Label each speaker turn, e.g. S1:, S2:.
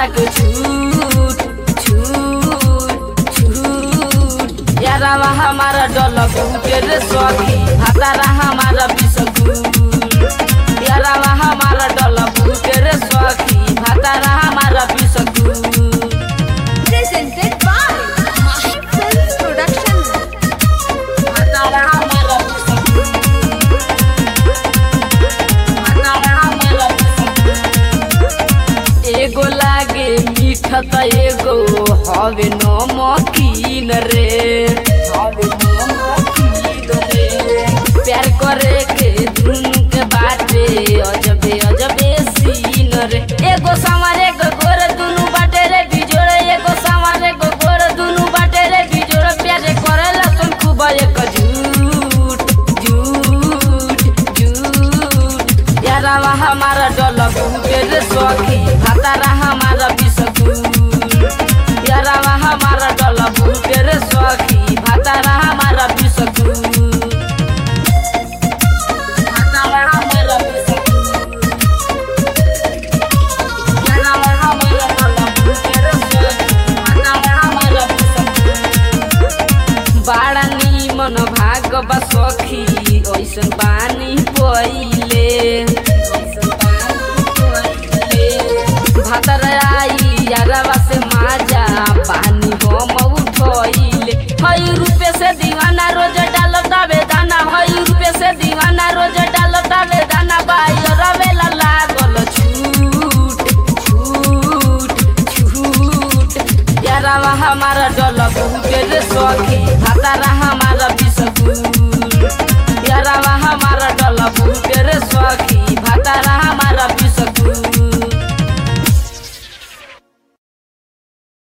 S1: के छूट छूट छूट यारावा हमारा डल फूटे रे सखी भातारा हमारा बिसकुट यारावा हमारा डल फूटे रे सखी भातारा हमारा biscuit
S2: Presented by Mahi Films Production.
S1: भातारा हमारा बिसकुट भातारा हमारा बिसकुट एगो लागे मीठ त एगो हवे नमकीन रे हवे नमकीन रे प्यार करे के दुनु के बाटे अजबे अजबे सीन रे एगो सावर एगो गोर दुनु बाटे रे बिजोड़ एगो सावर एगो गोर दुनु बाटे रे बिजोड़ प्यार करेला तुम खूब एक झूठ झूठ झूठ यारावा हमारा डल फूटे रे सखी भातारा हमारा बिसकुट यारावा हमारा डल फूटे रे सखी भातारा हमारा बिसकुट भातारा हमारा बिसकुट यारावा हमारा डल फूटे रे सखी भातारा हमारा बिसकुट बाड़ा निमन भाग बा सखी ऐसन पानी पहिले भातर आई यारवा से माजा पानी हम उठोइले हई रुपए से दीवाना रोज डालता बेदाना हई रुपए से दीवाना रोज डालता बेदाना बाई रवेला लागल छूट छूट छूट यारावा हमारा डल फूटे रे सखी भातारा हमारा